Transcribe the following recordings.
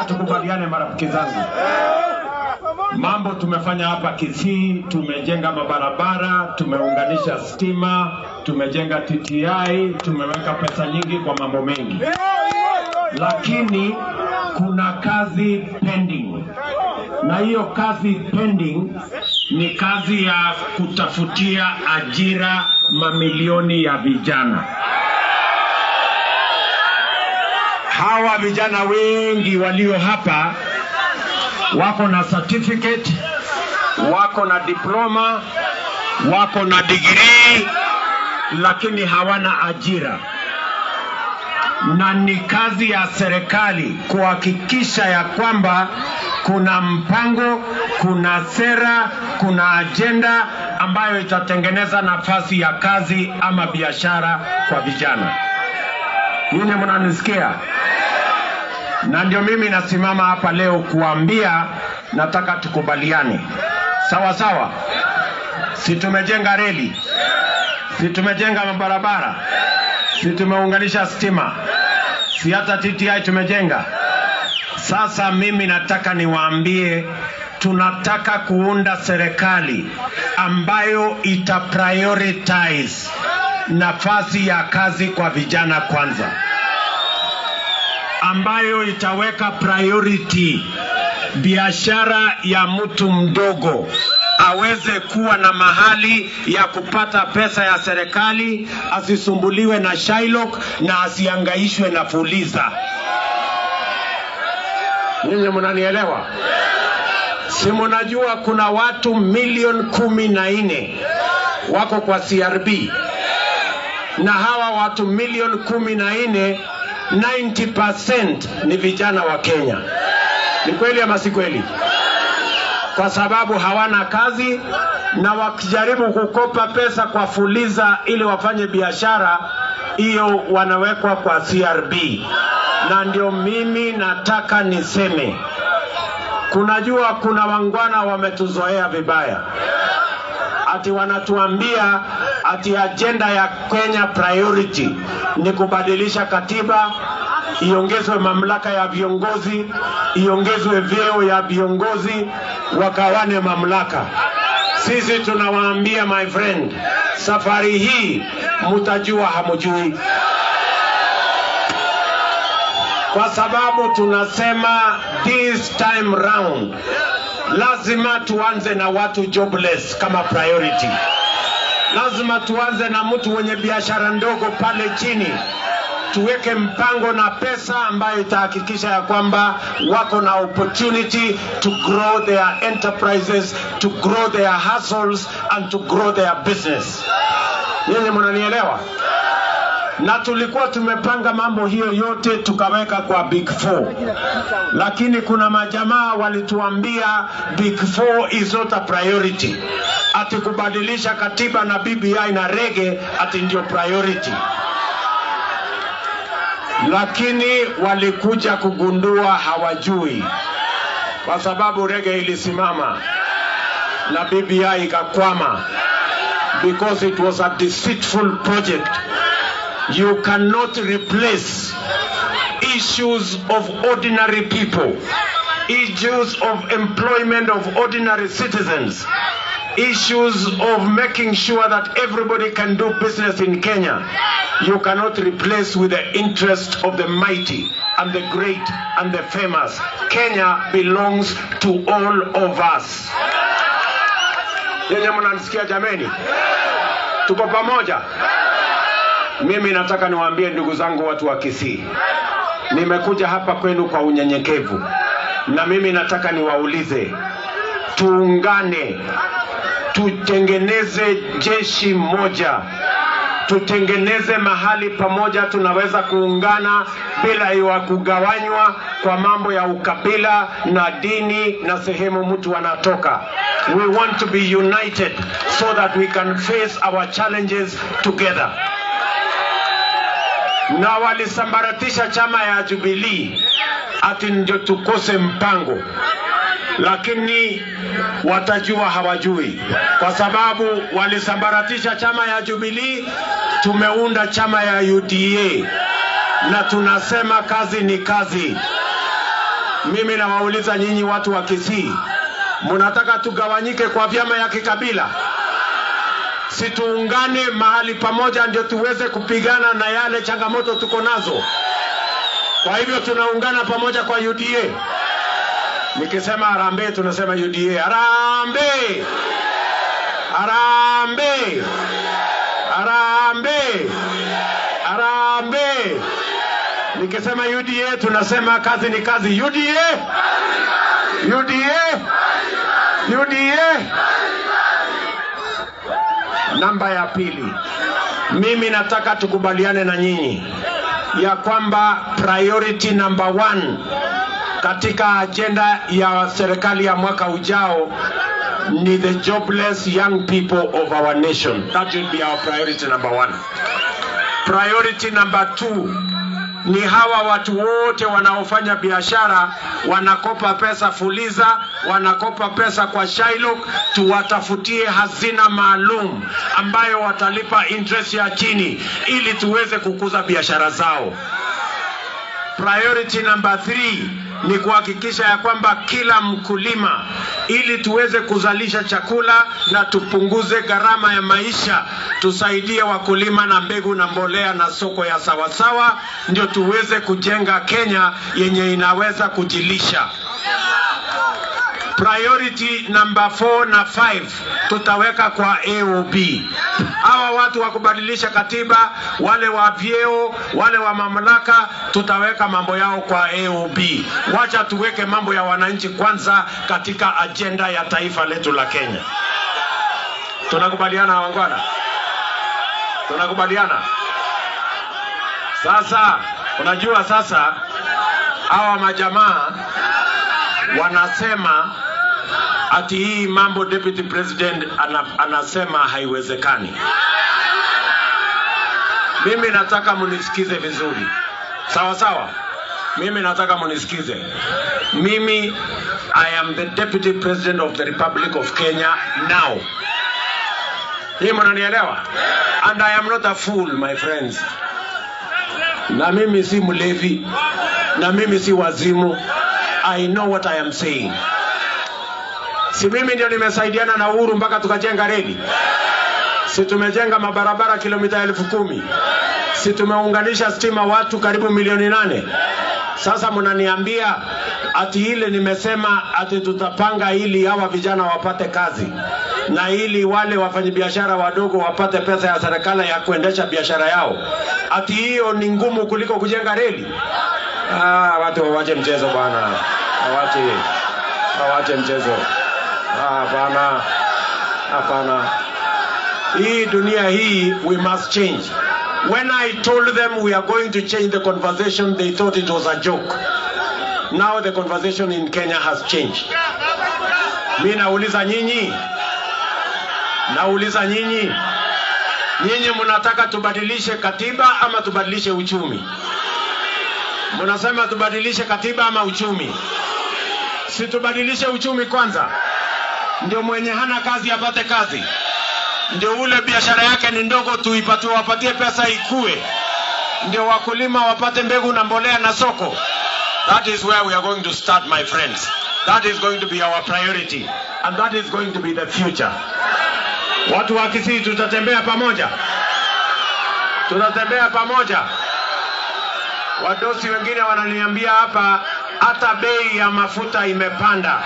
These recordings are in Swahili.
nataka tukubaliane marafiki zangu, mambo tumefanya hapa Kisii, tumejenga mabarabara, tumeunganisha stima, tumejenga TTI, tumeweka pesa nyingi kwa mambo mengi, lakini kuna kazi pending, na hiyo kazi pending ni kazi ya kutafutia ajira mamilioni ya vijana. Hawa vijana wengi walio hapa wako na certificate, wako na diploma, wako na degree, lakini hawana ajira, na ni kazi ya serikali kuhakikisha ya kwamba kuna mpango, kuna sera, kuna ajenda ambayo itatengeneza nafasi ya kazi ama biashara kwa vijana. Nyinyi mnanisikia? na ndio mimi nasimama hapa leo kuambia, nataka tukubaliane, sawa sawa. Si tumejenga reli, si tumejenga mabarabara, si tumeunganisha stima, si hata TTI tumejenga. Sasa mimi nataka niwaambie, tunataka kuunda serikali ambayo ita prioritize nafasi ya kazi kwa vijana kwanza ambayo itaweka priority biashara ya mtu mdogo aweze kuwa na mahali ya kupata pesa ya serikali, asisumbuliwe na Shylock na asiangaishwe na Fuliza. Nyinyi mnanielewa? Si mnajua kuna watu milioni kumi na nne wako kwa CRB na hawa watu milioni kumi na nne 90% ni vijana wa Kenya. Ni kweli ama si kweli? Kwa sababu hawana kazi na wakijaribu kukopa pesa kwa Fuliza ili wafanye biashara, hiyo wanawekwa kwa CRB. Na ndio mimi nataka niseme, kunajua kuna wangwana wametuzoea vibaya ati wanatuambia ati ajenda ya Kenya priority ni kubadilisha katiba, iongezwe mamlaka ya viongozi, iongezwe vyeo ya viongozi, wakawane mamlaka. Sisi tunawaambia my friend, safari hii mtajua hamujui, kwa sababu tunasema this time round lazima tuanze na watu jobless kama priority. Lazima tuanze na mtu mwenye biashara ndogo pale chini, tuweke mpango na pesa ambayo itahakikisha ya kwamba wako na opportunity to grow their enterprises, to grow their hustles and to grow their business. Nyinyi mnanielewa? na tulikuwa tumepanga mambo hiyo yote tukaweka kwa big four, lakini kuna majamaa walituambia big four is not a priority, ati kubadilisha katiba na BBI na rege ati ndio priority, lakini walikuja kugundua hawajui, kwa sababu rege ilisimama na BBI ikakwama because it was a deceitful project you cannot replace issues of ordinary people, issues of employment of ordinary citizens, issues of making sure that everybody can do business in Kenya. You cannot replace with the interest of the mighty and the great and the famous. Kenya belongs to all of us. Yenye mnanisikia jameni? Tuko pamoja? Mimi nataka niwaambie ndugu zangu watu wa Kisii, nimekuja hapa kwenu kwa unyenyekevu, na mimi nataka niwaulize, tuungane, tutengeneze jeshi moja, tutengeneze mahali pamoja tunaweza kuungana bila ya kugawanywa kwa mambo ya ukabila na dini na sehemu mtu anatoka. We want to be united so that we can face our challenges together na walisambaratisha chama ya Jubilee ati ndio tukose mpango, lakini watajua hawajui, kwa sababu walisambaratisha chama ya Jubilee. Tumeunda chama ya UDA na tunasema kazi ni kazi, Mimi nawauliza nyinyi watu wa Kisii, mnataka tugawanyike kwa vyama ya kikabila? Si tuungane mahali pamoja ndio tuweze kupigana na yale changamoto tuko nazo. Kwa hivyo tunaungana pamoja kwa UDA. Nikisema harambee, tunasema UDA. Harambee! Harambee! Harambee! Harambee! Nikisema UDA tunasema kazi ni kazi. UDA! UDA! UDA! Namba ya pili, mimi nataka tukubaliane na nyinyi ya kwamba priority number one katika ajenda ya serikali ya mwaka ujao ni the jobless young people of our nation. That should be our priority number one. Priority number two ni hawa watu wote wanaofanya biashara wanakopa pesa Fuliza, wanakopa pesa kwa Shylock, tuwatafutie hazina maalum ambayo watalipa interest ya chini ili tuweze kukuza biashara zao. Priority number three ni kuhakikisha ya kwamba kila mkulima, ili tuweze kuzalisha chakula na tupunguze gharama ya maisha, tusaidie wakulima na mbegu na mbolea na soko ya sawasawa, ndio tuweze kujenga Kenya yenye inaweza kujilisha. Priority number 4 na 5 tutaweka kwa AOB. Hawa watu wa kubadilisha katiba, wale wa vyeo, wale wa mamlaka, tutaweka mambo yao kwa AOB. Wacha tuweke mambo ya wananchi kwanza katika ajenda ya taifa letu la Kenya. Tunakubaliana wangwana? Tunakubaliana? Sasa unajua sasa hawa majamaa wanasema ati hii mambo deputy president ana, anasema haiwezekani. Mimi nataka munisikize vizuri, sawa sawa. Mimi nataka munisikize. Mimi I am the deputy president of the Republic of Kenya now. Hii mnanielewa? And I am not a fool my friends. Na mimi si mlevi, na mimi si wazimu. I know what I am saying. Si mimi ndio nimesaidiana na Uhuru mpaka tukajenga reli? Si tumejenga mabarabara kilomita elfu kumi? Si tumeunganisha stima watu karibu milioni nane? Sasa mnaniambia ati ile nimesema ati tutapanga ili hawa vijana wapate kazi na ili wale wafanyabiashara wadogo wapate pesa ya serikali ya kuendesha biashara yao, ati hiyo ni ngumu kuliko kujenga reli? Ah, watu wawache mchezo bwana, wawache wawache mchezo. Ah, Hapana, hapana. Hii dunia hii we must change. When I told them we are going to change the conversation, they thought it was a joke. Now the conversation in Kenya has changed. Mi nauliza nyinyi, nauliza nyinyi, nyinyi mnataka tubadilishe katiba ama tubadilishe uchumi? Mnasema tubadilishe katiba ama uchumi? Si tubadilishe uchumi kwanza, ndio mwenye hana kazi apate kazi, ndio ule biashara yake ni ndogo tuipatie, wapatie pesa ikue, ndio wakulima wapate mbegu na mbolea na soko. That is where we are going to start, my friends. That is going to be our priority and that is going to be the future. Watu wa Kisii tutatembea pamoja, tutatembea pamoja. Wadosi wengine wananiambia hapa hata bei ya mafuta imepanda,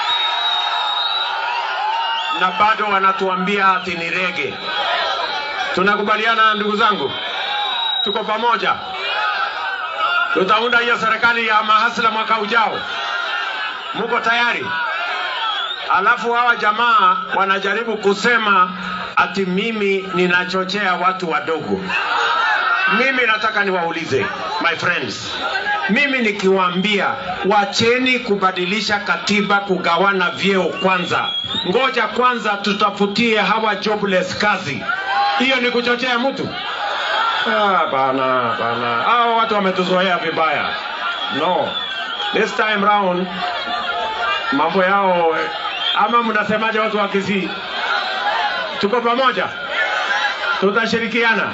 na bado wanatuambia ati ni rege. Tunakubaliana ndugu zangu, tuko pamoja. Tutaunda hiyo serikali ya mahasla mwaka ujao. Muko tayari? Alafu hawa jamaa wanajaribu kusema ati mimi ninachochea watu wadogo. Mimi nataka niwaulize my friends, mimi nikiwaambia wacheni kubadilisha katiba, kugawana vyeo kwanza, ngoja kwanza tutafutie hawa jobless kazi, hiyo ni kuchochea mtu? Ah, bana bana, hao watu wametuzoea vibaya. No, this time round mambo yao ama mnasemaje, watu wa Kisii? Tuko pamoja, tutashirikiana.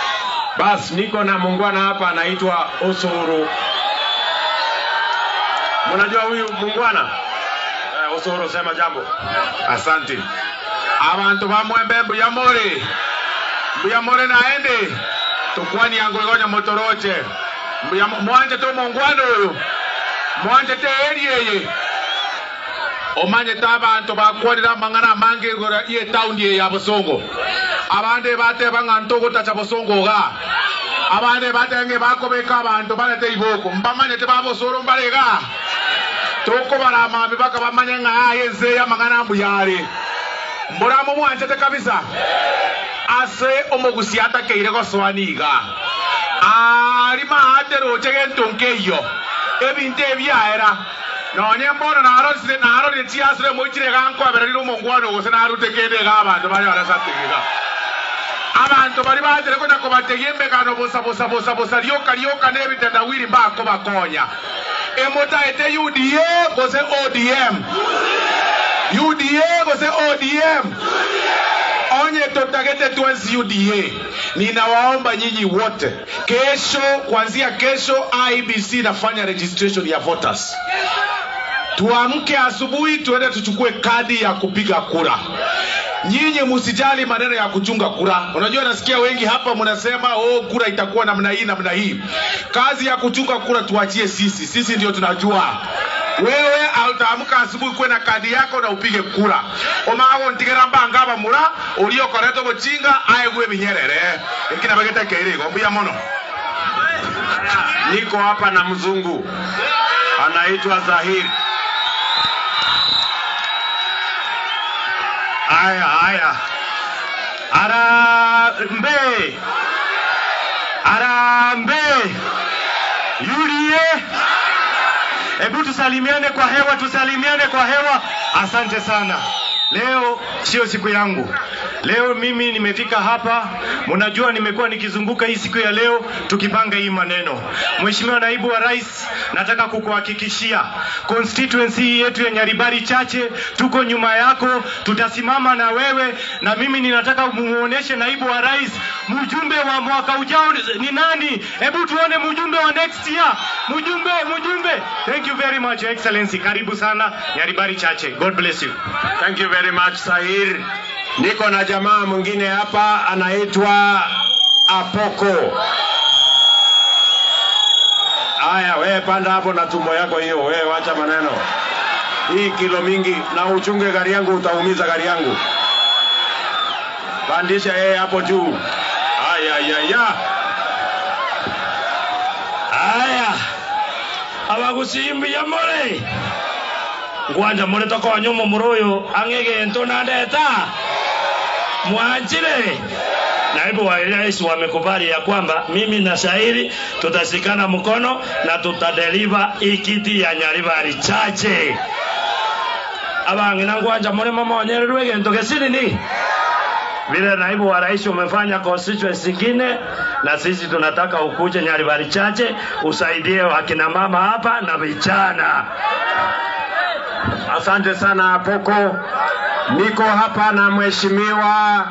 Bas, niko na muungwana hapa anaitwa Usuru. Mnajua huyu mungwana eh, Osoro, sema jambo. Asante. Abantu bamwembe mbuyamore mbuyamore naende tukwani yangu igonya motoroche Mbuyamo- mwanje to mongwana oyo mwanje te eri eye omanyete abantu bakwanire amang'ana amange igoro iye taundi eye ya bosongo abande bateba ng'a ntogotacha bosongo iga abande batenge bakobeka abantu barete iboko mbamanyete babosoro mbarega tokobara amambi baka bamanye ng'a yenze amang'ana mbuyare muramo mwanjete kabisa ase omogusi atakeire gosoani iga ari maateroche gento nkeiyo ebinto ebiaera nonye mbono narorire narorire chiasire moichire gankwabererire omongwano gose narute kende iga abanto bari barasategiga abantu bari bagere konya kobategia embegano bosa bosa bosa bosa rioka rioka nebitendawiri mbako bakonya emotaete uda gose odm uda gose odm onye totagete twensi uda ninawaomba nyinyi wote kesho kuanzia kesho ibc inafanya registration ya voters tuamke asubuhi tuende tuchukue kadi ya kupiga kura nyinyi msijali maneno ya kuchunga kura unajua nasikia wengi hapa mnasema oh kura itakuwa namna hii namna hii kazi ya kuchunga kura tuachie sisi sisi ndio tunajua wewe utaamka asubuhi kuwe na kadi yako na upige kura omago ntigera mbanga bamura uliokoretwo gochinga aegwe binyerere ikina bagete keirigo mbuya mono Niko hapa na mzungu anaitwa Zahiri. Haya haya, arambe arambe yurie, hebu tusalimiane kwa hewa, tusalimiane kwa hewa. Asante sana. Leo sio siku yangu. Leo mimi nimefika hapa, mnajua nimekuwa nikizunguka hii siku ya leo tukipanga hii maneno. Mheshimiwa Naibu wa Rais, nataka kukuhakikishia constituency hii yetu ya Nyaribari Chache tuko nyuma yako, tutasimama na wewe, na mimi ninataka muoneshe Naibu wa Rais mjumbe wa mwaka ujao ni nani. Hebu tuone mjumbe wa next year, mjumbe mjumbe. Thank you very much Your Excellency, karibu sana Nyaribari Chache. God bless you. Thank you very much Sahir. Niko na jamaa mwingine hapa anaitwa Apoko. Haya, wewe panda hapo na tumbo yako hiyo, wewe wacha maneno. Hii kilo mingi na uchunge gari yangu, utaumiza gari yangu. Pandisha yeye hapo juu. Aya ya ya. aya abagusimbia more ngwanja more tokonya omomura oyo ang'e egento nandeta mwanjire naibu wa rais wamekubali ya kwamba mimi na Shairi tutashikana mkono na tutadeliva ikiti ya Nyaribari Chache abangi na ngwanja muri mama wanyererwe gento gesinini vile naibu wa rais umefanya constituency ingine, na sisi tunataka ukuje Nyaribari Chache usaidie wakina mama hapa na vijana. Asante sana Apoko. Niko hapa na mheshimiwa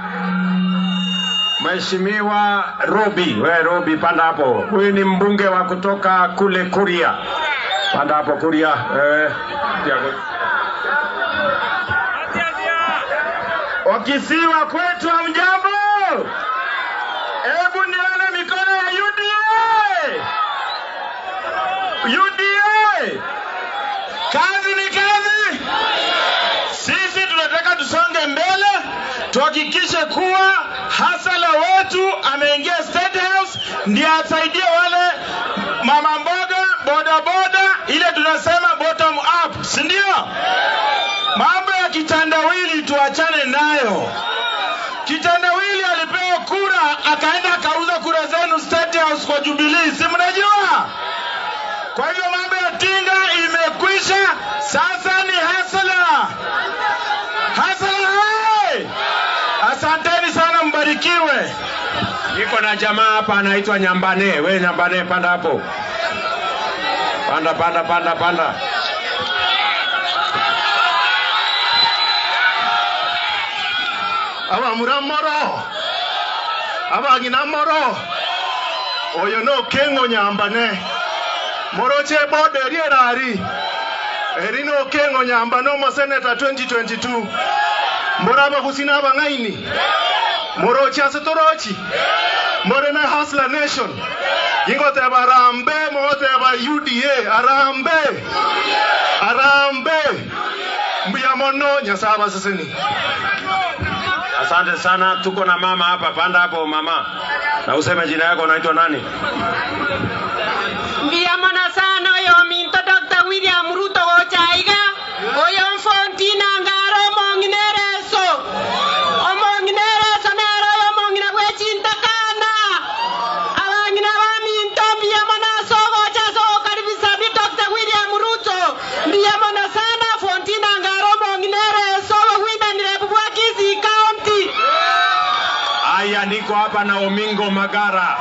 Mheshimiwa Robi. We Robi, panda hapo. Huyu ni mbunge wa kutoka kule Kuria. Panda hapo Kuria. Eh, Wakisiwa kwetu hamjambo? Hebu nione mikono ya UDA. UDA. Kazi ni kazi. Sisi tunataka tusonge mbele, tuhakikishe kuwa hasala wetu ameingia State House ndiye asaidie wale mama mboga, boda boda, ile tunasema bottom up, si ndio? Mambo ya kitandawili tuachane nayo. Kitandawili alipewa kura akaenda akauza kura zenu State House kwa Jubilee, si mnajua? Kwa hivyo mambo ya tinga imekwisha, sasa ni hasala. Hasala hai! Asanteni sana, mbarikiwe. Niko na jamaa hapa anaitwa Nyambane. We Nyambane, panda hapo, panda panda panda panda. abamura moro abang'ina moro oyo nokeng'o nyambane moro che bodo erierari erino okengo nyamba nomo seneta 2022 moraba kusina abang'aini morochase torochi morena hasla nation ingoteba arambe mogoteba uda arambe arambe mbuya mono nyasaye abaseseni Asante sana, tuko na mama hapa. Panda hapo mama, na useme jina yako, unaitwa nani? mbiyamona sana oyo minto dr william ruto gochaiga oyo mfontina ngaro omong'inereso omong'inereso nero oyo omong'ina bwechintakana abang'ina baminto mbiyamona sogocha sogokaribisa bi dr william ruto mbiyamona sana fontina ngaro omong'inereso bogwitanire bubwa kisii county Haya, niko hapa na Omingo Magara.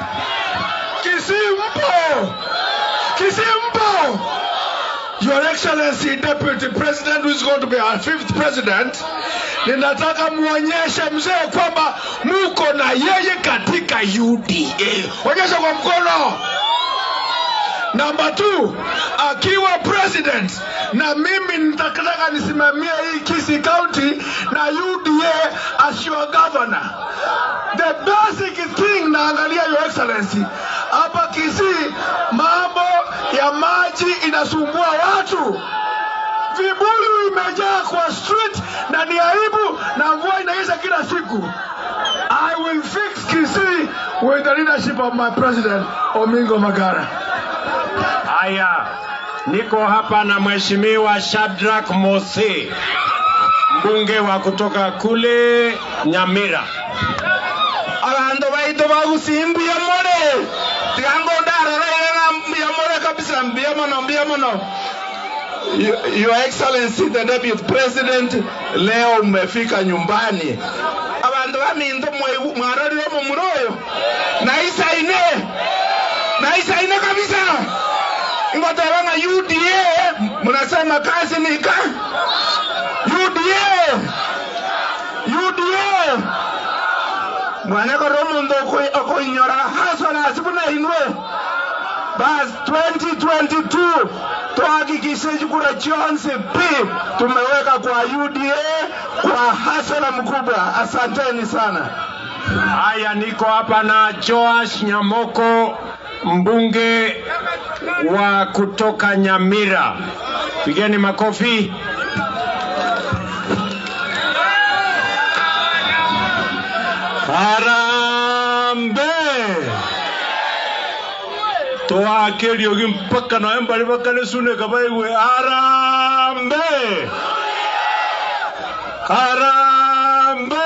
Kisimpo! Kisimpo! Your Excellency Deputy President who is going to be our fifth president, ninataka muonyeshe mzee kwamba muko na yeye katika UDA. Onyesha kwa mkono. Namba 2 akiwa president na mimi nitataka nisimamie hii Kisii County na UDA as your governor. The basic thing naangalia your excellency hapa Kisii, mambo ya maji inasumbua watu, vibuyu imejaa kwa street na ni aibu, na mvua inaisha kila siku. I will fix Kisii with the leadership of my president Omingo Magara. Haya, niko hapa na Mheshimiwa Shadrack Mose, mbunge wa kutoka kule Nyamira. abandu baitu bagusimbuya more tigango ndararairana mbuya more kabisa mbuya mono mbuya mono Your Your Excellency the Deputy President, leo umefika nyumbani. Abantu baminto mwe- mwarorire mu muroyo naisaine naisaine kabisa ingoteba nga UDA mnasema kazi nika UDA UDA mwana koro omundu okwi- okwinyora hasona asibuna inwe bas 2022 tuhakikishe kura chonse pi tumeweka kwa UDA kwa hasara mkubwa. Asanteni sana. Haya, niko hapa na Joash Nyamoko, mbunge wa kutoka Nyamira. Pigeni makofi. Harambe twakeriogi mpaka nawe mbali bakanesune kabaigwe harambe harambe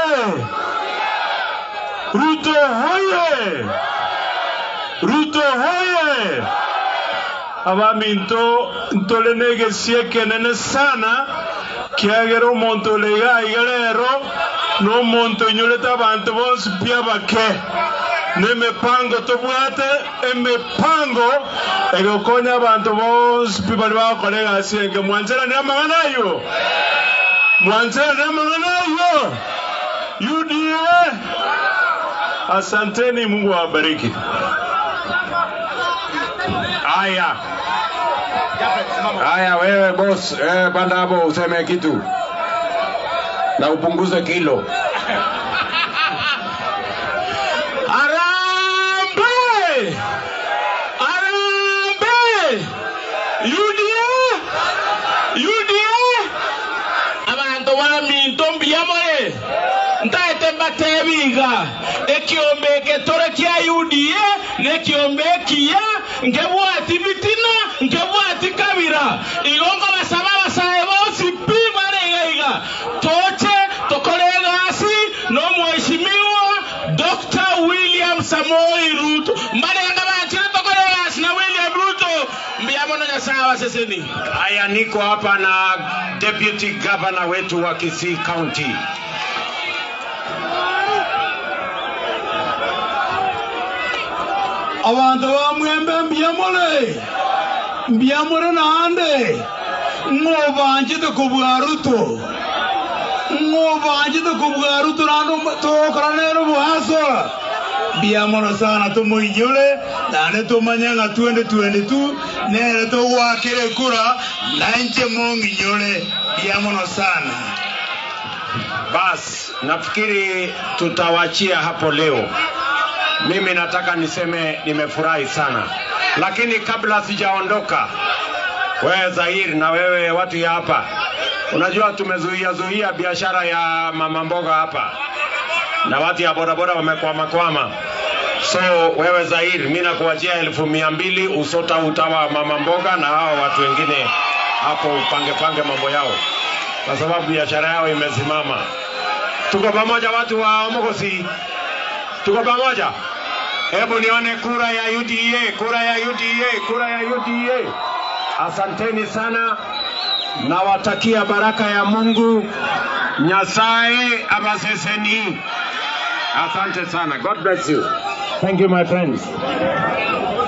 Ruto hoye! Ruto hoye! abaminto ntolenege siekenene sana kiagera omonto oleiga iga rero n'omonto onyorete abantu bonsi pia bake n'emipango tobwate emipango egokonya abantu bonsi pi bari bagokora egasi enge mwancheranire amang'ana ayo mwancheranire amang'ana ayo UDA Asanteni, Mungu awabariki. Haya, haya, wewe boss, eh, panda hapo useme kitu na upunguze kilo. Arambe! Arambe! UDA! UDA! abantu baminto mbiyamore ntaete mbatebiga ekiombe eketore kia UDA nekiombe ekiya ngebwati bitina ngebwati kabira igongo basaba abasae bosi pi baregaiga toche tokore egasi n'omweshimiwa Dr. William Samoei Ruto mbarenga bakire tokore egasi na William Ruto mbiyamono nyasaye abaseseni Haya, niko hapa na deputy governor wetu wa Kisii County. abantu bamwembe mbiyamole mbiyamole nande ng'obanjite kubwa ruto ng'obanjite kubwa ruto nando tokora nero bwasora biamono sana tumuinyore nane tumanya ng'a 2022 nere tugwakire kura nanje munginyore biamono sana Bas, nafikiri tutawachia hapo leo. Mimi nataka niseme nimefurahi sana, lakini kabla sijaondoka, wewe Zahir na wewe watu ya hapa, unajua tumezuia zuia biashara ya mama mboga hapa na watu ya bodaboda wamekwama kwama. So wewe Zahir, mimi nakuachia elfu mia mbili usota utawa mama mboga na hao watu wengine hapo upange pange mambo yao, kwa sababu biashara yao imesimama. Tuko pamoja watu wa Omogosi, tuko pamoja. Hebu nione kura ya UDA, kura ya UDA, kura ya UDA. Asanteni sana, nawatakia baraka ya Mungu. Nyasaye abaseseni. Asante sana. God bless you. Thank you my friends.